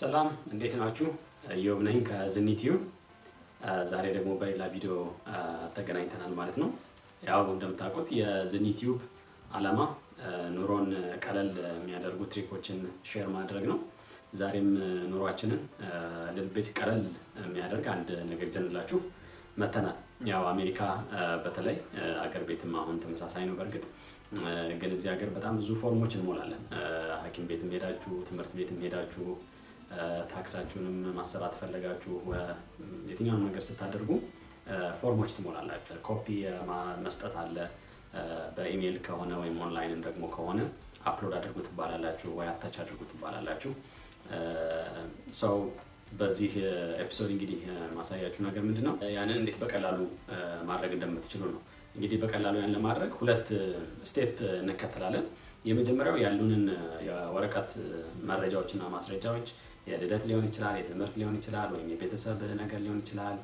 ሰላም እንዴት ናችሁ? ኢዮብ ነኝ ከዝኒቲዩብ። ዛሬ ደግሞ በሌላ ቪዲዮ ተገናኝተናል ማለት ነው። ያው እንደምታውቁት የዝኒቲዩብ ዓላማ ኑሮን ቀለል የሚያደርጉ ትሪኮችን ሼር ማድረግ ነው። ዛሬም ኑሯችንን ልልቤት ቀለል የሚያደርግ አንድ ነገር ይዘንላችሁ መተናል። ያው አሜሪካ በተለይ አገር ቤትም አሁን ተመሳሳይ ነው። በእርግጥ ግን እዚህ ሀገር በጣም ብዙ ፎርሞች እንሞላለን። ሐኪም ቤትም ሄዳችሁ ትምህርት ቤትም ሄዳችሁ ታክሳችሁንም ማሰራት ፈለጋችሁ የትኛውም ነገር ስታደርጉ ፎርሞች ትሞላላችሁ። ኮፒ መስጠት አለ። በኢሜይል ከሆነ ወይም ኦንላይንም ደግሞ ከሆነ አፕሎድ አድርጉ ትባላላችሁ ወይ አታች አድርጉ ትባላላችሁ። ሰው በዚህ ኤፒሶድ እንግዲህ ማሳያችሁ ነገር ምንድን ነው፣ ያንን እንዴት በቀላሉ ማድረግ እንደምትችሉ ነው። እንግዲህ በቀላሉ ያን ለማድረግ ሁለት ስቴፕ እንከተላለን። የመጀመሪያው ያሉንን የወረቀት መረጃዎችና ማስረጃዎች የልደት ሊሆን ይችላል፣ የትምህርት ሊሆን ይችላል፣ ወይም የቤተሰብ ነገር ሊሆን ይችላል።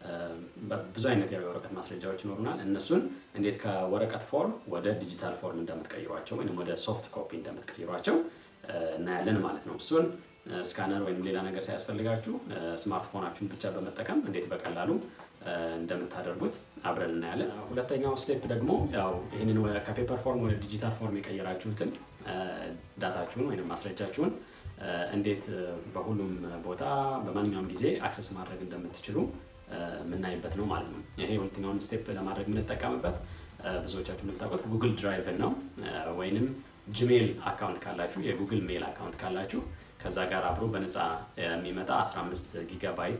ብዙ አይነት የወረቀት ማስረጃዎች ይኖሩናል። እነሱን እንዴት ከወረቀት ፎርም ወደ ዲጂታል ፎርም እንደምትቀይሯቸው ወይም ወደ ሶፍት ኮፒ እንደምትቀይሯቸው እናያለን ማለት ነው። እሱን ስካነር ወይም ሌላ ነገር ሳያስፈልጋችሁ ስማርትፎናችሁን ብቻ በመጠቀም እንዴት በቀላሉ እንደምታደርጉት አብረን እናያለን። ሁለተኛው ስቴፕ ደግሞ ያው ይህንን ከፔፐር ፎርም ወደ ዲጂታል ፎርም የቀየራችሁትን ዳታችሁን ወይም ማስረጃችሁን እንዴት በሁሉም ቦታ በማንኛውም ጊዜ አክሰስ ማድረግ እንደምትችሉ የምናይበት ነው ማለት ነው። ይሄ ሁለተኛውን ስቴፕ ለማድረግ የምንጠቀምበት ብዙዎቻችሁ እንደምታውቁት ጉግል ድራይቭን ነው ወይንም ጂሜል አካውንት ካላችሁ የጉግል ሜል አካውንት ካላችሁ ከዛ ጋር አብሮ በነፃ የሚመጣ 15 ጊጋባይት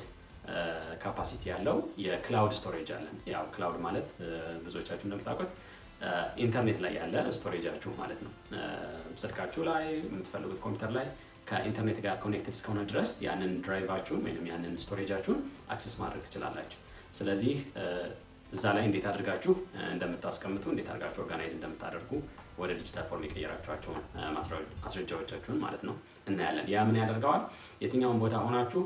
ካፓሲቲ ያለው የክላውድ ስቶሬጅ አለን። ያው ክላውድ ማለት ብዙዎቻችሁ እንደምታውቁት ኢንተርኔት ላይ ያለ ስቶሬጃችሁ ማለት ነው። ስልካችሁ ላይ የምትፈልጉት ኮምፒውተር ላይ ከኢንተርኔት ጋር ኮኔክትድ እስከሆነ ድረስ ያንን ድራይቫችሁን ወይም ያንን ስቶሬጃችሁን አክሰስ ማድረግ ትችላላችሁ። ስለዚህ እዛ ላይ እንዴት አድርጋችሁ እንደምታስቀምጡ እንዴት አድርጋችሁ ኦርጋናይዝ እንደምታደርጉ ወደ ዲጂታል ፎርም የቀየራችኋቸውን ማስረጃዎቻችሁን ማለት ነው እናያለን። ያ ምን ያደርገዋል? የትኛውን ቦታ ሆናችሁ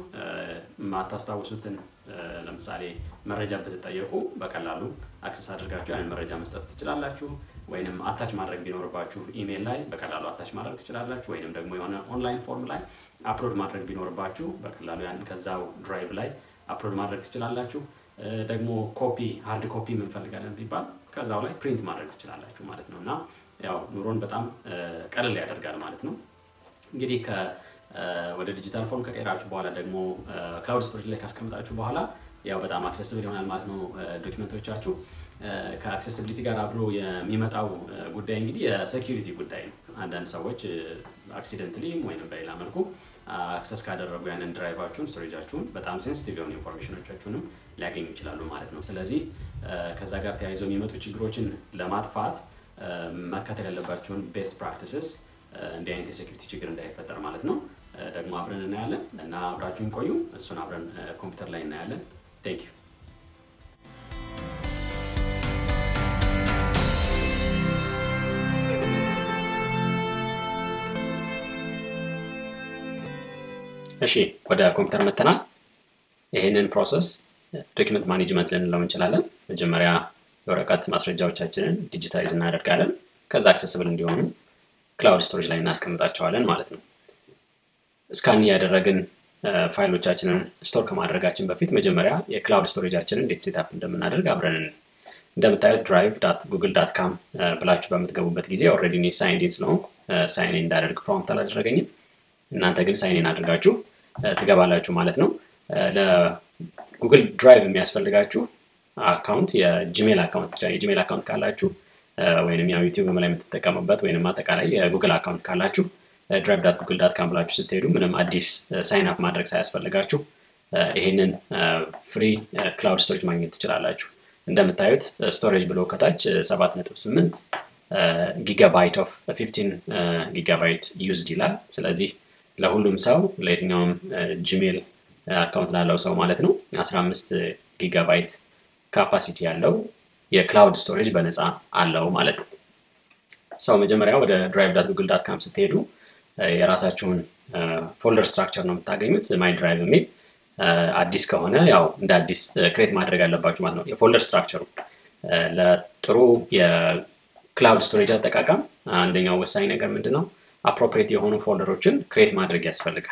የማታስታውሱትን ለምሳሌ መረጃ ብትጠየቁ በቀላሉ አክሰስ አድርጋችሁ ያንን መረጃ መስጠት ትችላላችሁ። ወይንም አታች ማድረግ ቢኖርባችሁ ኢሜይል ላይ በቀላሉ አታች ማድረግ ትችላላችሁ። ወይንም ደግሞ የሆነ ኦንላይን ፎርም ላይ አፕሎድ ማድረግ ቢኖርባችሁ በቀላሉ ያን ከዛው ድራይቭ ላይ አፕሎድ ማድረግ ትችላላችሁ። ደግሞ ኮፒ ሃርድ ኮፒ እንፈልጋለን ቢባል ከዛው ላይ ፕሪንት ማድረግ ትችላላችሁ ማለት ነው እና ያው ኑሮን በጣም ቀለል ያደርጋል ማለት ነው። እንግዲህ ወደ ዲጂታል ፎርም ከቀየራችሁ በኋላ ደግሞ ክላውድ ስቶሬጅ ላይ ካስቀምጣችሁ በኋላ ያው በጣም አክሰስብል ይሆናል ማለት ነው ዶኪመንቶቻችሁ። ከአክሴሲቢሊቲ ጋር አብሮ የሚመጣው ጉዳይ እንግዲህ የሴኪሪቲ ጉዳይ ነው። አንዳንድ ሰዎች አክሲደንትሊ ወይም በሌላ መልኩ አክሰስ ካደረጉ ያንን ድራይቫችሁን ስቶሬጃችሁን በጣም ሴንሲቲቭ የሆኑ ኢንፎርሜሽኖቻችሁንም ሊያገኙ ይችላሉ ማለት ነው። ስለዚህ ከዛ ጋር ተያይዘው የሚመጡ ችግሮችን ለማጥፋት መከተል ያለባቸውን ቤስት ፕራክቲስስ እንዲህ አይነት የሴኪሪቲ ችግር እንዳይፈጠር ማለት ነው ደግሞ አብረን እናያለን እና አብራችሁን ቆዩ። እሱን አብረን ኮምፒውተር ላይ እናያለን። ቴንክ ዩ። እሺ ወደ ኮምፒውተር መተናል። ይህንን ፕሮሰስ ዶኪመንት ማኔጅመንት ልንለው እንችላለን። መጀመሪያ የወረቀት ማስረጃዎቻችንን ዲጂታይዝ እናደርጋለን። ከዛ አክሰስብል እንዲሆኑ ክላውድ ስቶሬጅ ላይ እናስቀምጣቸዋለን ማለት ነው። እስካን ያደረግን ፋይሎቻችንን ስቶር ከማድረጋችን በፊት መጀመሪያ የክላውድ ስቶሬጃችንን እንዴት ሴታፕ እንደምናደርግ አብረን እንደምታዩት ድራይቭ ዳት ጉግል ዳት ካም ብላችሁ በምትገቡበት ጊዜ ኦልሬዲ እኔ ሳይን ስለሆንኩ ሳይን እንዳደርግ ፕሮምፕት አላደረገኝም። እናንተ ግን ሳይን አድርጋችሁ ትገባላችሁ ማለት ነው። ለጉግል ድራይቭ የሚያስፈልጋችሁ አካውንት የጂሜል አካውንት ብቻ የጂሜል አካውንት ካላችሁ ወይም ያው ዩቲዩብ ላይ የምትጠቀሙበት ወይም አጠቃላይ የጉግል አካውንት ካላችሁ ድራይቭ ዳት ጉግል ዳት ካም ብላችሁ ስትሄዱ ምንም አዲስ ሳይን አፕ ማድረግ ሳያስፈልጋችሁ ይህንን ፍሪ ክላውድ ስቶሬጅ ማግኘት ትችላላችሁ። እንደምታዩት ስቶሬጅ ብሎ ከታች 7.8 ጊጋባይት ኦፍ 15 ጊጋባይት ዩዝድ ይላል። ስለዚህ ለሁሉም ሰው ለየትኛውም ጂሜል አካውንት ላለው ሰው ማለት ነው 15 ጊጋባይት ካፓሲቲ ያለው የክላውድ ስቶሬጅ በነፃ አለው ማለት ነው። ሰው መጀመሪያ ወደ ድራይቭ ዳት ጉግል ዳት ካም ስትሄዱ የራሳችሁን ፎልደር ስትራክቸር ነው የምታገኙት። ማይ ድራይቭ የሚል አዲስ ከሆነ ያው እንደ አዲስ ክሬት ማድረግ አለባችሁ ማለት ነው። የፎልደር ስትራክቸሩ ለጥሩ የክላውድ ስቶሬጅ አጠቃቀም አንደኛው ወሳኝ ነገር ምንድን ነው? አፕሮፕሬት የሆኑ ፎልደሮችን ክሬት ማድረግ ያስፈልጋል።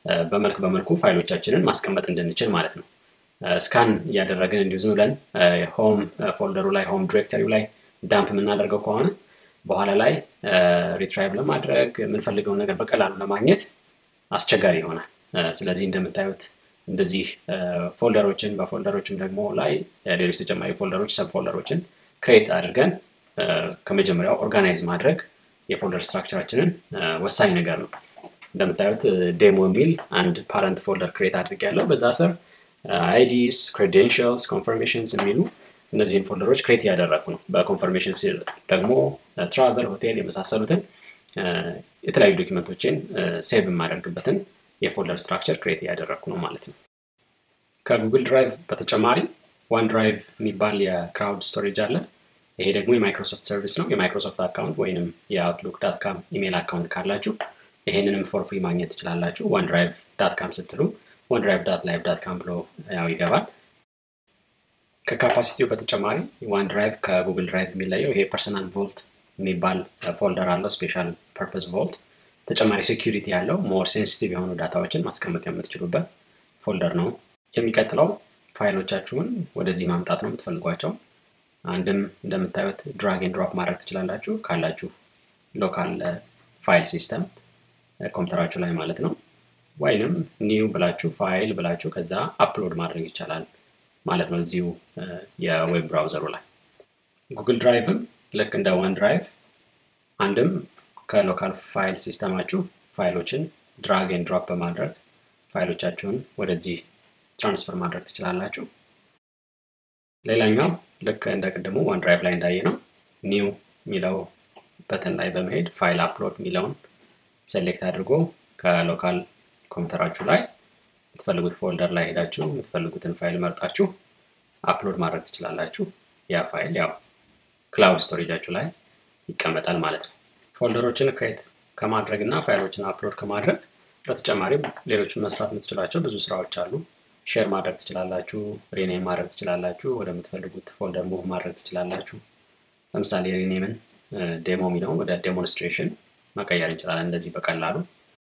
በመልክ በመልኩ ፋይሎቻችንን ማስቀመጥ እንድንችል ማለት ነው። ስካን እያደረግን እንዲሁ ዝም ብለን ሆም ፎልደሩ ላይ ሆም ዲሬክተሪው ላይ ዳምፕ የምናደርገው ከሆነ በኋላ ላይ ሪትራይቭ ለማድረግ የምንፈልገውን ነገር በቀላሉ ለማግኘት አስቸጋሪ ይሆናል። ስለዚህ እንደምታዩት እንደዚህ ፎልደሮችን በፎልደሮችም ደግሞ ላይ ሌሎች ተጨማሪ ፎልደሮች ሰብ ፎልደሮችን ክሬት አድርገን ከመጀመሪያው ኦርጋናይዝ ማድረግ የፎልደር ስትራክቸራችንን ወሳኝ ነገር ነው። እንደምታዩት ዴሞ የሚል አንድ ፓረንት ፎልደር ክሬት አድርግ ያለው በዛ ስር አይዲስ፣ ክሬዴንሽልስ፣ ኮንፈርሜሽንስ የሚሉ እነዚህን ፎልደሮች ክሬት እያደረግኩ ነው። በኮንፈርሜሽን ስር ደግሞ ትራቨል፣ ሆቴል የመሳሰሉትን የተለያዩ ዶኪመንቶችን ሴቭ የማደርግበትን የፎልደር ስትራክቸር ክሬት እያደረግኩ ነው ማለት ነው። ከጉግል ድራይቭ በተጨማሪ ዋን ድራይቭ የሚባል የክራውድ ስቶሬጅ አለ። ይሄ ደግሞ የማይክሮሶፍት ሰርቪስ ነው። የማይክሮሶፍት አካውንት ወይንም የአውትሉክ ዳት ካም ኢሜል አካውንት ካላችሁ ይሄንንም ፎር ፍሪ ማግኘት ትችላላችሁ። ዋን ድራይቭ ዳት ካም ስትሉ ዋን ድራይቭ ዳት ላይቭ ዳት ካም ብሎ ያው ይገባል። ከካፓሲቲው በተጨማሪ ዋን ድራይቭ ከጉግል ድራይቭ የሚለየው ይሄ ፐርሰናል ቮልት የሚባል ፎልደር አለው። ስፔሻል ፐርፐስ ቮልት ተጨማሪ ሴኪሪቲ ያለው ሞር ሴንሲቲቭ የሆኑ ዳታዎችን ማስቀመጥ የምትችሉበት ፎልደር ነው። የሚቀጥለው ፋይሎቻችሁን ወደዚህ ማምጣት ነው የምትፈልጓቸው። አንድም እንደምታዩት ድራግ ኤንድ ድሮፕ ማድረግ ትችላላችሁ ካላችሁ ሎካል ፋይል ሲስተም ኮምፒውተራችሁ ላይ ማለት ነው። ወይንም ኒው ብላችሁ ፋይል ብላችሁ ከዛ አፕሎድ ማድረግ ይቻላል ማለት ነው እዚሁ የዌብ ብራውዘሩ ላይ። ጉግል ድራይቭም ልክ እንደ ዋን ድራይቭ አንድም ከሎካል ፋይል ሲስተማችሁ ፋይሎችን ድራግ ኤንድ ድሮፕ በማድረግ ፋይሎቻችሁን ወደዚህ ትራንስፈር ማድረግ ትችላላችሁ። ሌላኛው ልክ እንደ ቅድሙ ዋን ድራይቭ ላይ እንዳየ ነው ኒው የሚለው በተን ላይ በመሄድ ፋይል አፕሎድ የሚለውን ሴሌክት አድርጎ ከሎካል ኮምፒውተራችሁ ላይ የምትፈልጉት ፎልደር ላይ ሄዳችሁ የምትፈልጉትን ፋይል መርጣችሁ አፕሎድ ማድረግ ትችላላችሁ። ያ ፋይል ያው ክላውድ ስቶሬጃችሁ ላይ ይቀመጣል ማለት ነው። ፎልደሮችን ክሬት ከማድረግ እና ፋይሎችን አፕሎድ ከማድረግ በተጨማሪም ሌሎችን መስራት የምትችላቸው ብዙ ስራዎች አሉ። ሼር ማድረግ ትችላላችሁ፣ ሪኔም ማድረግ ትችላላችሁ፣ ወደምትፈልጉት ፎልደር ሙቭ ማድረግ ትችላላችሁ። ለምሳሌ ሪኔምን ዴሞ የሚለውን ወደ ዴሞንስትሬሽን መቀየር እንችላለን እንደዚህ በቀላሉ።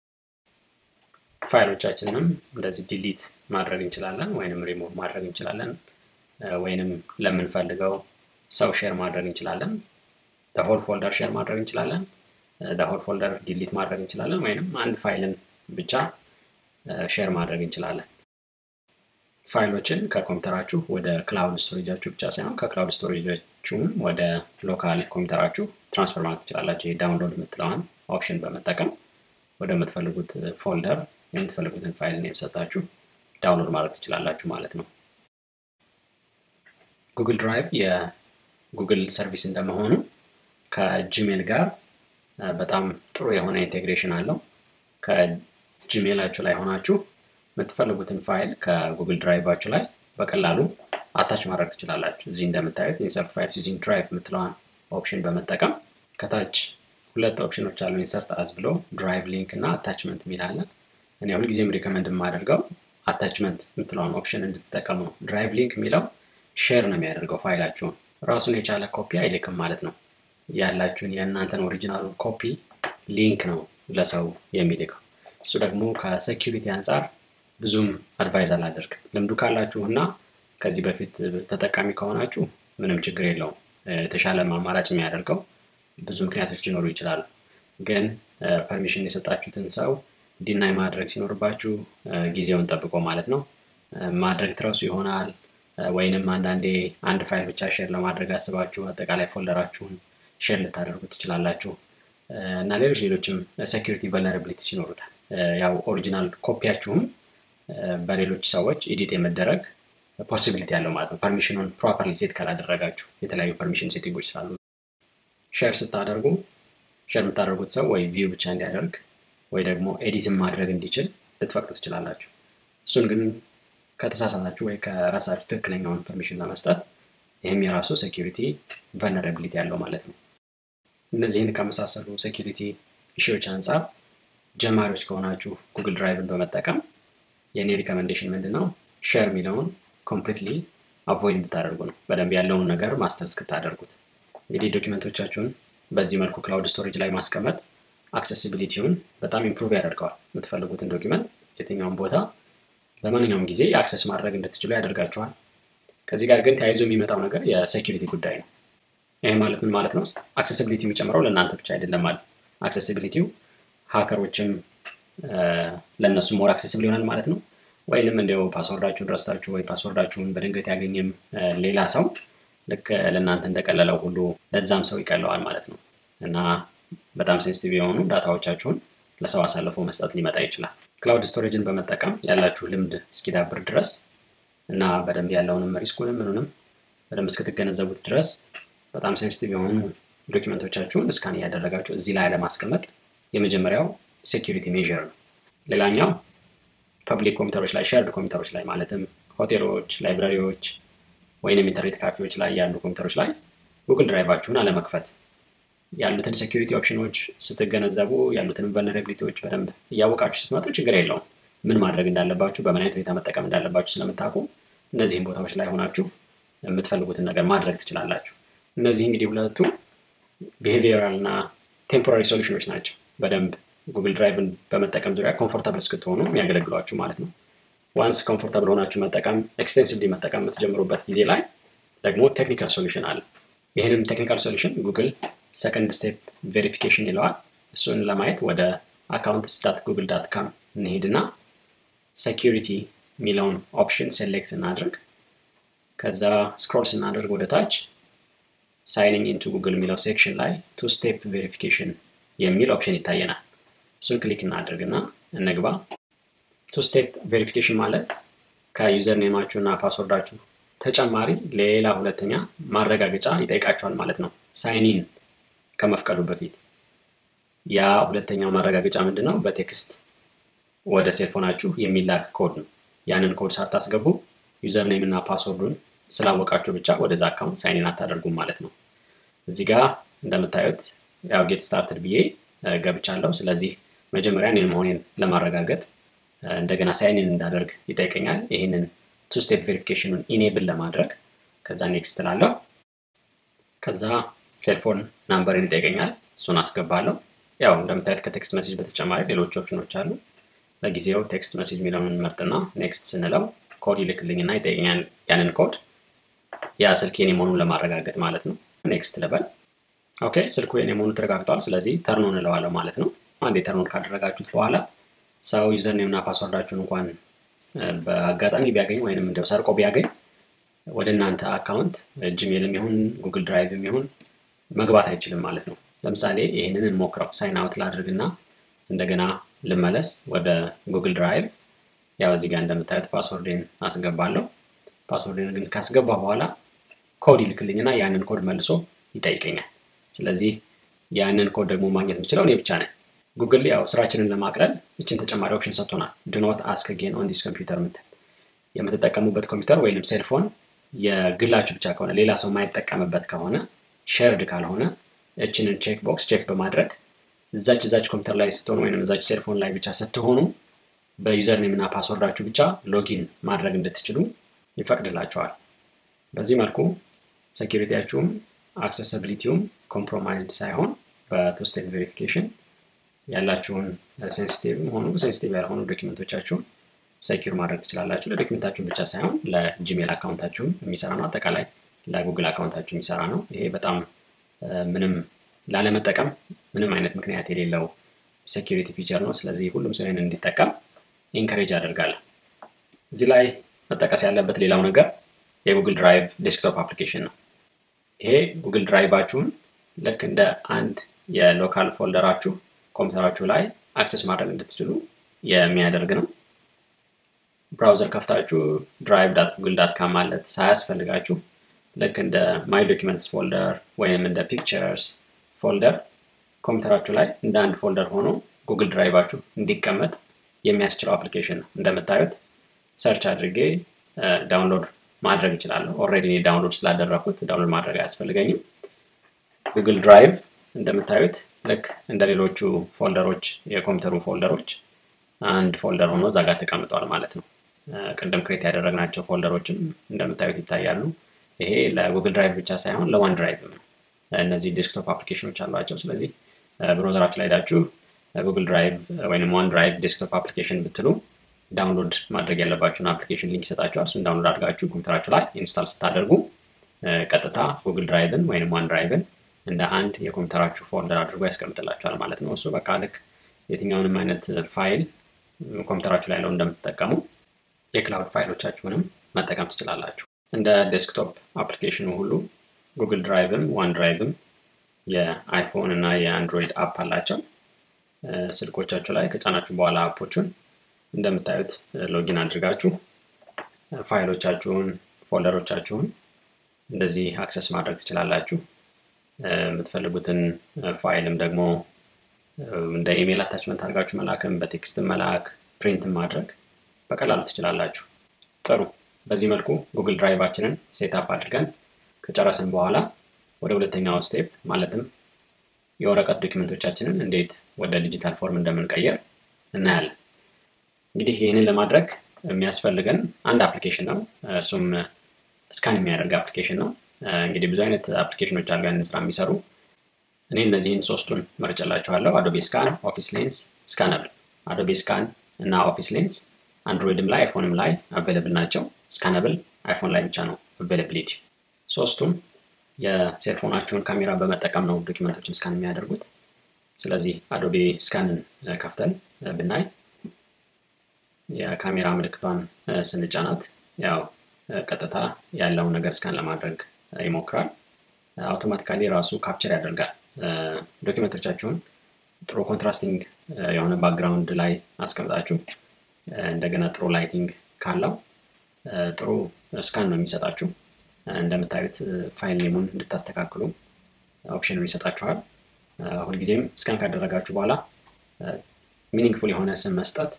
ፋይሎቻችንንም እንደዚህ ዲሊት ማድረግ እንችላለን፣ ወይንም ሪሙቭ ማድረግ እንችላለን፣ ወይንም ለምንፈልገው ሰው ሼር ማድረግ እንችላለን። ሆል ፎልደር ሼር ማድረግ እንችላለን። ሆል ፎልደር ዲሊት ማድረግ እንችላለን፣ ወይንም አንድ ፋይልን ብቻ ሼር ማድረግ እንችላለን። ፋይሎችን ከኮምፒውተራችሁ ወደ ክላውድ ስቶሬጃችሁ ብቻ ሳይሆን ከክላውድ ስቶሬጃችሁም ወደ ሎካል ኮምፒውተራችሁ ትራንስፈር ማለት ትችላላችሁ። ዳውንሎድ የምትለዋን ኦፕሽን በመጠቀም ወደምትፈልጉት ፎልደር የምትፈልጉትን ፋይል ኔም ሰጣችሁ ዳውንሎድ ማድረግ ትችላላችሁ ማለት ነው። ጉግል ድራይቭ የጉግል ሰርቪስ እንደመሆኑ ከጂሜል ጋር በጣም ጥሩ የሆነ ኢንቴግሬሽን አለው። ከጂሜላችሁ ላይ ሆናችሁ የምትፈልጉትን ፋይል ከጉግል ድራይቫችሁ ላይ በቀላሉ አታች ማድረግ ትችላላችሁ። እዚህ እንደምታዩት ኢንሰርት ፋይልስ ዩዚንግ ድራይቭ የምትለዋን ኦፕሽን በመጠቀም ከታች ሁለት ኦፕሽኖች አሉ። ኢንሰርት አዝ ብሎ ድራይቭ ሊንክ እና አታችመንት የሚል አለ። እኔ ሁልጊዜም ሪከመንድ የማደርገው አታችመንት የምትለውን ኦፕሽን እንድትጠቀሙ ነው። ድራይቭ ሊንክ የሚለው ሼር ነው የሚያደርገው ፋይላችሁን ራሱን የቻለ ኮፒ አይልክም ማለት ነው። ያላችሁን የእናንተን ኦሪጂናል ኮፒ ሊንክ ነው ለሰው የሚልከው። እሱ ደግሞ ከሴኪሪቲ አንጻር ብዙም አድቫይዝ አላደርግም። ልምዱ ካላችሁ እና ከዚህ በፊት ተጠቃሚ ከሆናችሁ ምንም ችግር የለውም። የተሻለ አማራጭ የሚያደርገው ብዙ ምክንያቶች ሊኖሩ ይችላሉ። ግን ፐርሚሽን የሰጣችሁትን ሰው ዲናይ ማድረግ ሲኖርባችሁ ጊዜውን ጠብቆ ማለት ነው ማድረግ ትረሱ ይሆናል። ወይንም አንዳንዴ አንድ ፋይል ብቻ ሼር ለማድረግ አስባችሁ አጠቃላይ ፎልደራችሁን ሼር ልታደርጉ ትችላላችሁ እና ሌሎች ሌሎችም ሴኪሪቲ ቨልነራቢሊቲስ ይኖሩታል። ያው ኦሪጂናል ኮፒያችሁም በሌሎች ሰዎች ኤዲት የመደረግ ፖሲቢሊቲ ያለው ማለት ነው። ፐርሚሽኑን ፕሮፐርሊ ሴት ካላደረጋችሁ የተለያዩ ፐርሚሽን ሴቲንጎች ስላሉ ሼር ስታደርጉ ሼር የምታደርጉት ሰው ወይ ቪው ብቻ እንዲያደርግ ወይ ደግሞ ኤዲትን ማድረግ እንዲችል ልትፈቅዱ ትችላላችሁ። እሱን ግን ከተሳሳታችሁ ወይ ከራሳችሁ ትክክለኛውን ፐርሚሽን ለመስጠት ይህም የራሱ ሴኪሪቲ ቨልነራቢሊቲ ያለው ማለት ነው። እነዚህን ከመሳሰሉ ሴኪሪቲ ኢሹዎች አንጻር ጀማሪዎች ከሆናችሁ ጉግል ድራይቭን በመጠቀም የእኔ ሪኮመንዴሽን ምንድን ነው? ሼር የሚለውን ኮምፕሊትሊ አቮይድ እንድታደርጉ ነው። በደንብ ያለውን ነገር ማስተር እስክታደርጉት። እንግዲህ ዶኪመንቶቻችሁን በዚህ መልኩ ክላውድ ስቶሬጅ ላይ ማስቀመጥ አክሴሲቢሊቲውን በጣም ኢምፕሩቭ ያደርገዋል። የምትፈልጉትን ዶኪመንት የትኛውን ቦታ በማንኛውም ጊዜ አክሰስ ማድረግ እንድትችሉ ያደርጋችኋል። ከዚህ ጋር ግን ተያይዞ የሚመጣው ነገር የሴኪሪቲ ጉዳይ ነው። ይህ ማለት ምን ማለት ነው? አክሴሲቢሊቲ የሚጨምረው ለእናንተ ብቻ አይደለም ማለት አክሴሲቢሊቲው ሀከሮችም ለእነሱ ሞር አክሴሲብል ይሆናል ማለት ነው። ወይንም እንዲያው ፓስወርዳችሁን ረስታችሁ ወይ ፓስወርዳችሁን በድንገት ያገኘም ሌላ ሰው ልክ ለእናንተ እንደቀለለው ሁሉ ለዛም ሰው ይቀለዋል ማለት ነው እና በጣም ሴንሲቲቭ የሆኑ ዳታዎቻችሁን ለሰው አሳልፎ መስጠት ሊመጣ ይችላል። ክላውድ ስቶሬጅን በመጠቀም ያላችሁ ልምድ እስኪዳብር ድረስ እና በደንብ ያለውንም ሪስኩንም ምኑንም በደንብ እስክትገነዘቡት ድረስ በጣም ሴንሲቲቭ የሆኑ ዶኪመንቶቻችሁን እስካን እያደረጋችሁ እዚህ ላይ ለማስቀመጥ የመጀመሪያው ሴኪሪቲ ሜዥር ነው። ሌላኛው ፐብሊክ ኮምፒውተሮች ላይ ሸርድ ኮምፒውተሮች ላይ ማለትም ሆቴሎች፣ ላይብራሪዎች ወይንም ኢንተርኔት ካፌዎች ላይ ያሉ ኮምፒውተሮች ላይ ጉግል ድራይቫችሁን አለመክፈት ያሉትን ሴኪሪቲ ኦፕሽኖች ስትገነዘቡ ያሉትን ቨልነራቢሊቲዎች በደንብ እያወቃችሁ ስትመጡ ችግር የለውም። ምን ማድረግ እንዳለባችሁ በምን አይነት ሁኔታ መጠቀም እንዳለባችሁ ስለምታውቁ እነዚህም ቦታዎች ላይ ሆናችሁ የምትፈልጉትን ነገር ማድረግ ትችላላችሁ። እነዚህ እንግዲህ ሁለቱ ቢሄቪየራል እና ቴምፖራሪ ሶሉሽኖች ናቸው። በደንብ ጉግል ድራይቭን በመጠቀም ዙሪያ ኮምፎርታብል እስክትሆኑ የሚያገለግሏችሁ ማለት ነው። ዋንስ ኮምፎርታብል ሆናችሁ መጠቀም ኤክስቴንሲቭሊ መጠቀም የምትጀምሩበት ጊዜ ላይ ደግሞ ቴክኒካል ሶሉሽን አለ። ይህንም ቴክኒካል ሶሉሽን ጉግል ሰከንድ ስቴፕ ቬሪፊኬሽን ይለዋል። እሱን ለማየት ወደ አካውንትስ ዳት ጉግል ዳት ካም እንሄድና ሴኪሪቲ የሚለውን ኦፕሽን ሴሌክት እናድርግ። ከዛ ስክሮል ስናደርግ ወደ ታች ሳይኒንግ ኢንቱ ጉግል የሚለው ሴክሽን ላይ ቱ ስቴፕ ቬሪፊኬሽን የሚል ኦፕሽን ይታየናል። እሱን ክሊክ እናድርግና እንግባ። ቱ ስቴፕ ቬሪፊኬሽን ማለት ከዩዘር ኔማችሁ እና ፓስወርዳችሁ ተጨማሪ ሌላ ሁለተኛ ማረጋገጫ ይጠይቃችኋል ማለት ነው። ሳይኒን ከመፍቀዱ በፊት ያ ሁለተኛው ማረጋገጫ ምንድን ነው? በቴክስት ወደ ሴልፎናችሁ የሚላክ ኮድ ነው። ያንን ኮድ ሳታስገቡ ዩዘር ኔም እና ፓስወርዱን ስላወቃችሁ ብቻ ወደዛ አካውንት ሳይኒን አታደርጉም ማለት ነው። እዚህ ጋር እንደምታዩት ያው ጌት ስታርትድ ብዬ ገብቻለሁ። ስለዚህ መጀመሪያ እኔን መሆኔን ለማረጋገጥ እንደገና ሳይኒን እንዳደርግ ይጠይቀኛል። ይህንን ቱ ስቴፕ ቬሪፊኬሽኑን ኢኔብል ለማድረግ ከዛ ኔክስት ላለሁ ከዛ ሴልፎን ናምበርን ይጠይቀኛል። እሱን አስገባለሁ። ያው እንደምታዩት ከቴክስት መሴጅ በተጨማሪ ሌሎች ኦፕሽኖች አሉ። ለጊዜው ቴክስት መሴጅ የሚለውን መርጥና ኔክስት ስንለው ኮድ ይልክልኝና ይጠይቀኛል ያንን ኮድ ያ ስልክ የኔ መሆኑን ለማረጋገጥ ማለት ነው። ኔክስት ልበል። ኦኬ ስልኩ የኔ መሆኑ ተረጋግጧል። ስለዚህ ተርኖን እለዋለሁ ማለት ነው። አንዴ ተርኖን ካደረጋችሁት በኋላ ሰው ዩዘር ኔም እና ፓስወርዳችሁን እንኳን በአጋጣሚ ቢያገኝ ወይንም እንደው ሰርቆ ቢያገኝ ወደ እናንተ አካውንት ጂሜልም ይሁን ጉግል ድራይቭም ይሁን መግባት አይችልም ማለት ነው። ለምሳሌ ይህንን እንሞክረው። ሳይን አውት ላድርግና እንደገና ልመለስ ወደ ጉግል ድራይቭ። ያው እዚህ ጋር እንደምታዩት ፓስወርዴን አስገባለሁ። ፓስወርዴን ግን ካስገባ በኋላ ኮድ ይልክልኝና ያንን ኮድ መልሶ ይጠይቀኛል። ስለዚህ ያንን ኮድ ደግሞ ማግኘት የምችለው እኔ ብቻ ነኝ። ጉግል ያው ስራችንን ለማቅለል ይችን ተጨማሪ ኦፕሽን ሰጥቶናል። ድኖት አስክ ጌን ኦን ዲስ ኮምፒውተር ምትል የምትጠቀሙበት ኮምፒውተር ወይም ሴልፎን የግላችሁ ብቻ ከሆነ ሌላ ሰው የማይጠቀምበት ከሆነ ሼርድ ካልሆነ እችንን ቼክ ቦክስ ቼክ በማድረግ እዛች እዛች ኮምፒውተር ላይ ስትሆኑ ወይም እዛች ሴልፎን ላይ ብቻ ስትሆኑ በዩዘር ኔም እና ፓስወርዳችሁ ብቻ ሎጊን ማድረግ እንድትችሉ ይፈቅድላቸዋል። በዚህ መልኩ ሴኪሪቲያችሁም አክሰሲቢሊቲውም ኮምፕሮማይዝድ ሳይሆን በቱ ስቴፕ ቬሪፊኬሽን ያላችሁን ሴንሲቲቭ ሆኑ ሴንሲቲቭ ያልሆኑ ዶኪመንቶቻችሁን ሴኪር ማድረግ ትችላላችሁ። ለዶኪመንታችሁን ብቻ ሳይሆን ለጂሜል አካውንታችሁም የሚሰራ ነው። አጠቃላይ ለጉግል አካውንታችሁ የሚሰራ ነው። ይሄ በጣም ምንም ላለመጠቀም ምንም አይነት ምክንያት የሌለው ሴኪሪቲ ፊቸር ነው። ስለዚህ ሁሉም ሰው ይህን እንዲጠቀም ኢንከሬጅ አደርጋለሁ። እዚህ ላይ መጠቀስ ያለበት ሌላው ነገር የጉግል ድራይቭ ዴስክቶፕ አፕሊኬሽን ነው። ይሄ ጉግል ድራይቫችሁን ልክ እንደ አንድ የሎካል ፎልደራችሁ ኮምፒውተራችሁ ላይ አክሰስ ማድረግ እንድትችሉ የሚያደርግ ነው። ብራውዘር ከፍታችሁ ድራይቭ ዳት ጉግል ዳት ካም ማለት ሳያስፈልጋችሁ ልክ እንደ ማይ ዶኪመንትስ ፎልደር ወይም እንደ ፒክቸርስ ፎልደር ኮምፒውተራችሁ ላይ እንደ አንድ ፎልደር ሆኖ ጉግል ድራይቫችሁ እንዲቀመጥ የሚያስችለው አፕሊኬሽን ነው። እንደምታዩት ሰርች አድርጌ ዳውንሎድ ማድረግ እችላለሁ። ኦልሬዲ እኔ ዳውንሎድ ስላደረኩት ዳውንሎድ ማድረግ አያስፈልገኝም። ጉግል ድራይቭ እንደምታዩት ልክ እንደ ሌሎቹ ፎልደሮች የኮምፒውተሩ ፎልደሮች አንድ ፎልደር ሆኖ እዛ ጋር ተቀምጠዋል ማለት ነው። ቅድም ክሬት ያደረግናቸው ፎልደሮችም እንደምታዩት ይታያሉ። ይሄ ለጉግል ድራይቭ ብቻ ሳይሆን ለዋን ድራይቭ ነው። እነዚህ ዴስክቶፕ አፕሊኬሽኖች አሏቸው። ስለዚህ ብሮዘራችሁ ላይ ሄዳችሁ ጉግል ድራይቭ ወይም ዋን ድራይቭ ዴስክቶፕ አፕሊኬሽን ብትሉ ዳውንሎድ ማድረግ ያለባችሁን አፕሊኬሽን ሊንክ ይሰጣችኋል። እሱን ዳውንሎድ አድርጋችሁ ኮምፒውተራችሁ ላይ ኢንስታል ስታደርጉ ቀጥታ ጉግል ድራይቭን ወይም ዋን ድራይቭን እንደ አንድ የኮምፒውተራችሁ ፎልደር አድርጎ ያስቀምጥላችኋል ማለት ነው። እሱ በቃ ልክ የትኛውንም አይነት ፋይል ኮምፒውተራችሁ ላይ ለው እንደምትጠቀሙ የክላውድ ፋይሎቻችሁንም መጠቀም ትችላላችሁ። እንደ ዴስክቶፕ አፕሊኬሽኑ ሁሉ ጉግል ድራይቭም ዋን ድራይቭም የአይፎን እና የአንድሮይድ አፕ አላቸው። ስልኮቻችሁ ላይ ከጫናችሁ በኋላ አፖቹን እንደምታዩት ሎጊን አድርጋችሁ ፋይሎቻችሁን፣ ፎልደሮቻችሁን እንደዚህ አክሰስ ማድረግ ትችላላችሁ። የምትፈልጉትን ፋይልም ደግሞ እንደ ኢሜይል አታችመንት አድርጋችሁ መላክም፣ በቴክስት መላክ፣ ፕሪንት ማድረግ በቀላሉ ትችላላችሁ። ጥሩ። በዚህ መልኩ ጉግል ድራይቫችንን ሴትአፕ አድርገን ከጨረስን በኋላ ወደ ሁለተኛው ስቴፕ ማለትም የወረቀት ዶክመንቶቻችንን እንዴት ወደ ዲጂታል ፎርም እንደምንቀየር እናያለን። እንግዲህ ይህንን ለማድረግ የሚያስፈልገን አንድ አፕሊኬሽን ነው። እሱም ስካን የሚያደርግ አፕሊኬሽን ነው። እንግዲህ ብዙ አይነት አፕሊኬሽኖች አሉ ያንን ስራ የሚሰሩ። እኔ እነዚህን ሶስቱን መርጬላችኋለሁ። አዶቤ ስካን፣ ኦፊስ ሌንስ፣ ስካነብል። አዶቤ ስካን እና ኦፊስ ሌንስ አንድሮይድም ላይ አይፎንም ላይ አቬለብል ናቸው። ስካነብል አይፎን ላይ ብቻ ነው አቬለብሊቲ። ሶስቱም የሴልፎናችሁን ካሜራ በመጠቀም ነው ዶኪመንቶችን ስካን የሚያደርጉት። ስለዚህ አዶቤ ስካንን ከፍተን ብናይ የካሜራ ምልክቷን ስንጫናት ያው ቀጥታ ያለውን ነገር ስካን ለማድረግ ይሞክራል። አውቶማቲካሊ ራሱ ካፕቸር ያደርጋል። ዶኪመንቶቻችሁን ጥሩ ኮንትራስቲንግ የሆነ ባክግራውንድ ላይ አስቀምጣችሁ እንደገና ጥሩ ላይቲንግ ካለው ጥሩ ስካን ነው የሚሰጣችሁ። እንደምታዩት ፋይል ኔሙን እንድታስተካክሉ ኦፕሽኑን ይሰጣችኋል። ሁልጊዜም ስካን ካደረጋችሁ በኋላ ሚኒንግፉል የሆነ ስም መስጠት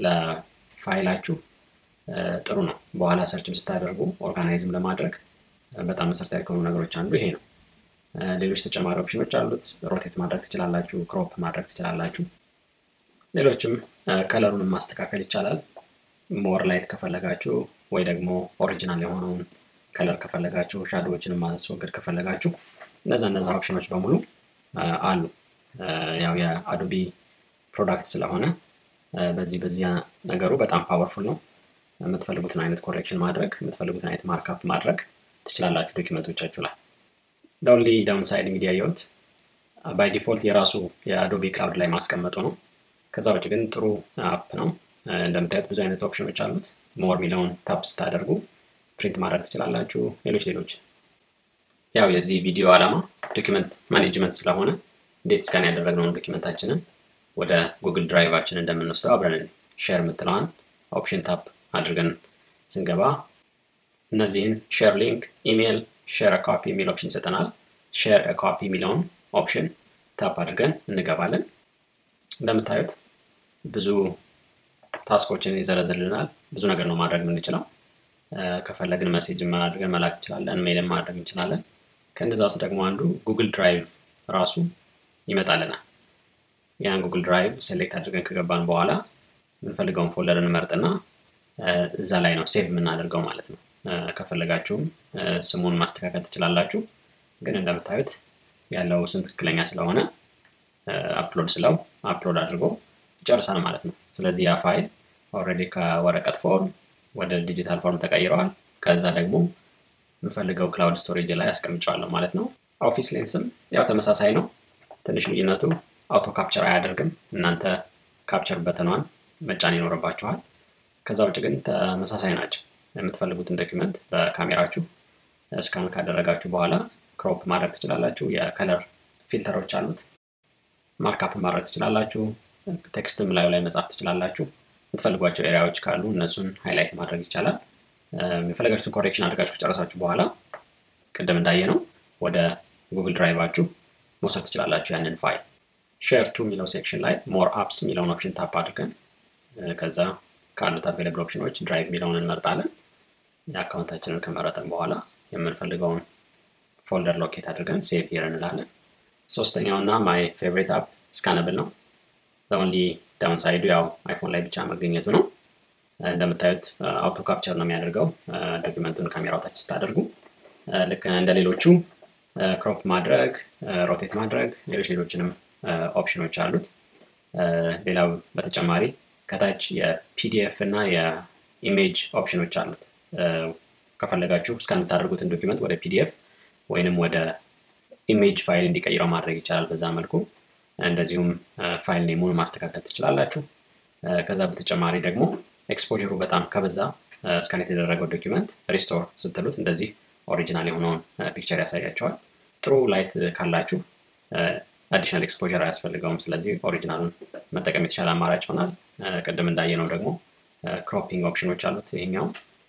ለፋይላችሁ ጥሩ ነው። በኋላ ሰርችም ስታደርጉ ኦርጋናይዝም ለማድረግ በጣም መሰረታዊ ከሆኑ ነገሮች አንዱ ይሄ ነው። ሌሎች ተጨማሪ ኦፕሽኖች አሉት። ሮቴት ማድረግ ትችላላችሁ፣ ክሮፕ ማድረግ ትችላላችሁ። ሌሎችም ከለሩንም ማስተካከል ይቻላል። ሞር ላይት ከፈለጋችሁ ወይ ደግሞ ኦሪጂናል የሆነውን ከለር ከፈለጋችሁ ሻዶዎችንም ማስወገድ ከፈለጋችሁ እነዛ እነዛ ኦፕሽኖች በሙሉ አሉ። ያው የአዶቢ ፕሮዳክት ስለሆነ በዚህ በዚያ ነገሩ በጣም ፓወርፉል ነው። የምትፈልጉትን አይነት ኮሬክሽን ማድረግ የምትፈልጉትን አይነት ማርካፕ ማድረግ ትችላላችሁ ዶኪመንቶቻችሁ ላይ። ዳውንሊ ዳውን ሳይድ እንግዲህ ያየሁት ባይ ዲፎልት የራሱ የአዶቢ ክላውድ ላይ ማስቀመጡ ነው። ከዛ ውጭ ግን ጥሩ አፕ ነው። እንደምታዩት ብዙ አይነት ኦፕሽኖች አሉት። ሞር ሚለውን ታፕ ስታደርጉ ፕሪንት ማድረግ ትችላላችሁ። ሌሎች ሌሎች ያው የዚህ ቪዲዮ ዓላማ ዶኪመንት ማኔጅመንት ስለሆነ እንዴት ስካን ያደረግነውን ዶኪመንታችንን ወደ ጉግል ድራይቫችን እንደምንወስደው አብረን ሼር የምትለዋን ኦፕሽን ታፕ አድርገን ስንገባ እነዚህን ሼር ሊንክ፣ ኢሜይል፣ ሼር ኮፒ የሚል ኦፕሽን ይሰጠናል። ሼር ኮፒ የሚለውን ኦፕሽን ታፕ አድርገን እንገባለን። እንደምታዩት ብዙ ታስኮችን ይዘረዝልናል። ብዙ ነገር ነው ማድረግ የምንችለው። ከፈለግን መሴጅ አድርገን መላክ እንችላለን፣ ሜይልን ማድረግ እንችላለን። ከእነዛ ውስጥ ደግሞ አንዱ ጉግል ድራይቭ ራሱ ይመጣልናል። ያን ጉግል ድራይቭ ሴሌክት አድርገን ከገባን በኋላ የምንፈልገውን ፎልደር እንመርጥና እዛ ላይ ነው ሴቭ የምናደርገው ማለት ነው። ከፈለጋችሁም ስሙን ማስተካከል ትችላላችሁ። ግን እንደምታዩት ያለው ስም ትክክለኛ ስለሆነ አፕሎድ ስለው አፕሎድ አድርጎ ይጨርሳል ማለት ነው። ስለዚህ ያ ፋይል ኦልሬዲ ከወረቀት ፎርም ወደ ዲጂታል ፎርም ተቀይረዋል። ከዛ ደግሞ የምፈልገው ክላውድ ስቶሬጅ ላይ አስቀምጨዋለሁ ማለት ነው። ኦፊስ ሌንስም ያው ተመሳሳይ ነው። ትንሽ ልዩነቱ አውቶ ካፕቸር አያደርግም። እናንተ ካፕቸር በተኗን መጫን ይኖርባችኋል። ከዛ ውጭ ግን ተመሳሳይ ናቸው። የምትፈልጉትን ዶኪመንት በካሜራችሁ ስካን ካደረጋችሁ በኋላ ክሮፕ ማድረግ ትችላላችሁ። የከለር ፊልተሮች አሉት። ማርካፕ ማድረግ ትችላላችሁ። ቴክስትም ላዩ ላይ መጻፍ ትችላላችሁ። የምትፈልጓቸው ኤሪያዎች ካሉ እነሱን ሃይላይት ማድረግ ይቻላል። የፈለጋችሁትን ኮሬክሽን አድርጋችሁ ከጨረሳችሁ በኋላ ቅድም እንዳየ ነው ወደ ጉግል ድራይቫችሁ መውሰድ ትችላላችሁ ያንን ፋይል። ሼር ቱ የሚለው ሴክሽን ላይ ሞር አፕስ የሚለውን ኦፕሽን ታፕ አድርገን ከዛ ካሉት አቬለብል ኦፕሽኖች ድራይቭ የሚለውን እንመርጣለን። የአካውንታችንን ከመረጠን በኋላ የምንፈልገውን ፎልደር ሎኬት አድርገን ሴቭ ሂር እንላለን። ሶስተኛው እና ማይ ፌቨሪት አፕ ስካነብል ነው። ኦንሊ ዳውን ሳይዱ ያው አይፎን ላይ ብቻ መገኘቱ ነው። እንደምታዩት አውቶ ካፕቸር ነው የሚያደርገው ዶኪመንቱን ካሜራው ታች ስታደርጉ ልክ እንደ ሌሎቹ ክሮፕ ማድረግ፣ ሮቴት ማድረግ፣ ሌሎች ሌሎችንም ኦፕሽኖች አሉት። ሌላው በተጨማሪ ከታች የፒዲኤፍ እና የኢሜጅ ኦፕሽኖች አሉት። ከፈለጋችሁ እስካን የምታደርጉትን ዶኪመንት ወደ ፒዲኤፍ ወይንም ወደ ኢሜጅ ፋይል እንዲቀይረው ማድረግ ይቻላል። በዛ መልኩ እንደዚሁም ፋይል ኔሙን ማስተካከል ትችላላችሁ። ከዛ በተጨማሪ ደግሞ ኤክስፖሩ በጣም ከበዛ እስካን የተደረገው ዶኪመንት ሪስቶር ስትሉት እንደዚህ ኦሪጂናል የሆነውን ፒክቸር ያሳያቸዋል። ጥሩ ላይት ካላችሁ አዲሽናል ኤክስፖር አያስፈልገውም። ስለዚህ ኦሪጂናሉን መጠቀም የተሻለ አማራጭ ይሆናል። ቅድም እንዳየነው ደግሞ ክሮፒንግ ኦፕሽኖች አሉት። ይሄኛው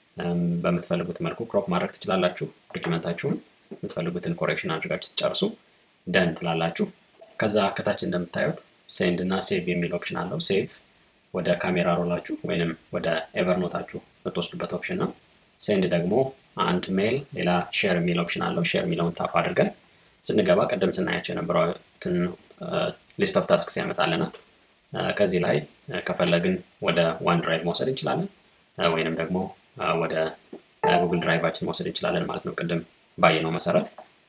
በምትፈልጉት መልኩ ክሮፕ ማድረግ ትችላላችሁ። ዶኪመንታችሁን የምትፈልጉትን ኮሬክሽን አድርጋችሁ ትጨርሱ ደን ትላላችሁ። ከዛ ከታች እንደምታዩት ሴንድ እና ሴቭ የሚል ኦፕሽን አለው። ሴቭ ወደ ካሜራ ሮላችሁ ወይንም ወደ ኤቨርኖታችሁ የምትወስዱበት ኦፕሽን ነው። ሴንድ ደግሞ አንድ ሜል፣ ሌላ ሼር የሚል ኦፕሽን አለው። ሼር የሚለውን ታፕ አድርገን ስንገባ ቅድም ስናያቸው የነበሩትን ሊስት ኦፍ ታስክስ ያመጣልናል። ከዚህ ላይ ከፈለግን ወደ ዋን ድራይቭ መውሰድ እንችላለን፣ ወይንም ደግሞ ወደ ጉግል ድራይቫችን መውሰድ እንችላለን ማለት ነው። ቅድም ባየነው መሰረት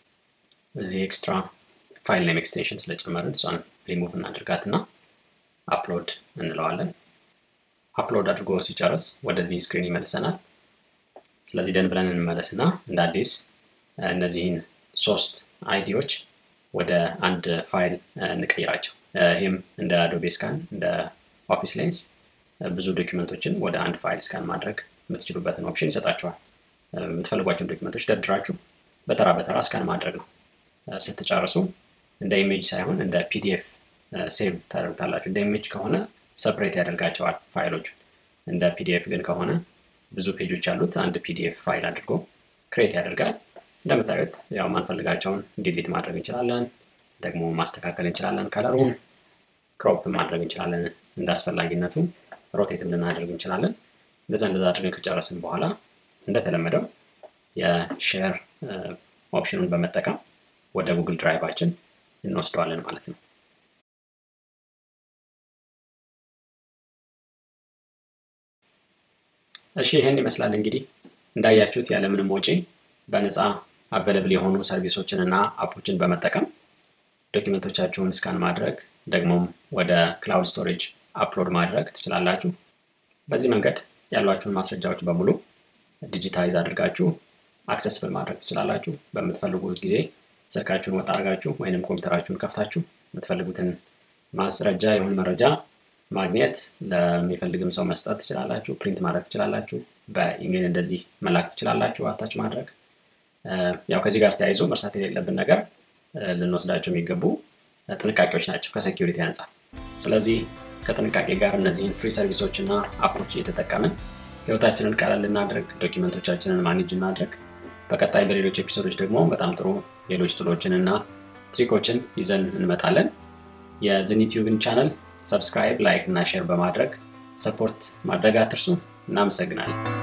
እዚህ ኤክስትራ ፋይል ኔም ኤክስቴንሽን ስለጨመርን እሷን ሪሙቭ እናድርጋት እና አፕሎድ እንለዋለን። አፕሎድ አድርጎ ሲጨርስ ወደዚህ ስክሪን ይመልሰናል። ስለዚህ ደን ብለን እንመለስና እንደ አዲስ እነዚህን ሶስት አይዲዎች ወደ አንድ ፋይል እንቀይራቸው። ይህም እንደ አዶቤ ስካን እንደ ኦፊስ ሌንስ ብዙ ዶኪመንቶችን ወደ አንድ ፋይል ስካን ማድረግ የምትችሉበትን ኦፕሽን ይሰጣችኋል። የምትፈልጓቸውን ዶኪመንቶች ደርድራችሁ በተራ በተራ ስካን ማድረግ ነው። ስትጨርሱ እንደ ኢሜጅ ሳይሆን እንደ ፒዲኤፍ ሴቭ ታደርጉታላችሁ። እንደ ኢሜጅ ከሆነ ሰፕሬት ያደርጋቸዋል ፋይሎቹን። እንደ ፒዲኤፍ ግን ከሆነ ብዙ ፔጆች ያሉት አንድ ፒዲኤፍ ፋይል አድርጎ ክሬት ያደርጋል። እንደምታዩት ያው ማንፈልጋቸውን ዲሊት ማድረግ እንችላለን፣ ደግሞ ማስተካከል እንችላለን። ከለሩን ክሮፕ ማድረግ እንችላለን፣ እንደ አስፈላጊነቱ ሮቴትም ልናደርግ እንችላለን። እንደዛ እንደዛ አድርገን ከጨረስን በኋላ እንደተለመደው የሼር ኦፕሽኑን በመጠቀም ወደ ጉግል ድራይቫችን እንወስደዋለን ማለት ነው። እሺ ይህን ይመስላል እንግዲህ እንዳያችሁት ያለምንም ወጪ በነፃ አቬለብል የሆኑ ሰርቪሶችን እና አፖችን በመጠቀም ዶኪመንቶቻችሁን ስካን ማድረግ ደግሞም ወደ ክላውድ ስቶሬጅ አፕሎድ ማድረግ ትችላላችሁ። በዚህ መንገድ ያሏችሁን ማስረጃዎች በሙሉ ዲጂታይዝ አድርጋችሁ አክሰስብል ማድረግ ትችላላችሁ። በምትፈልጉት ጊዜ ስልካችሁን ወጣ አድርጋችሁ ወይንም ኮምፒውተራችሁን ከፍታችሁ የምትፈልጉትን ማስረጃ የሆን መረጃ ማግኘት ለሚፈልግም ሰው መስጠት ትችላላችሁ። ፕሪንት ማድረግ ትችላላችሁ። በኢሜል እንደዚህ መላክ ትችላላችሁ። አታች ማድረግ ያው ከዚህ ጋር ተያይዞ መርሳት የሌለብን ነገር ልንወስዳቸው የሚገቡ ጥንቃቄዎች ናቸው ከሴኪሪቲ አንጻር። ስለዚህ ከጥንቃቄ ጋር እነዚህን ፍሪ ሰርቪሶች እና አፖች እየተጠቀምን ህይወታችንን ቀለል ልናድርግ፣ ዶኪመንቶቻችንን ማኔጅ እናድርግ። በቀጣይ በሌሎች ኤፒሶዶች ደግሞ በጣም ጥሩ ሌሎች ጥሎችን እና ትሪኮችን ይዘን እንመጣለን። የዝኒቲዩብን ቻነል ሰብስክራይብ፣ ላይክ እና ሼር በማድረግ ሰፖርት ማድረግ አትርሱ። እናመሰግናለን።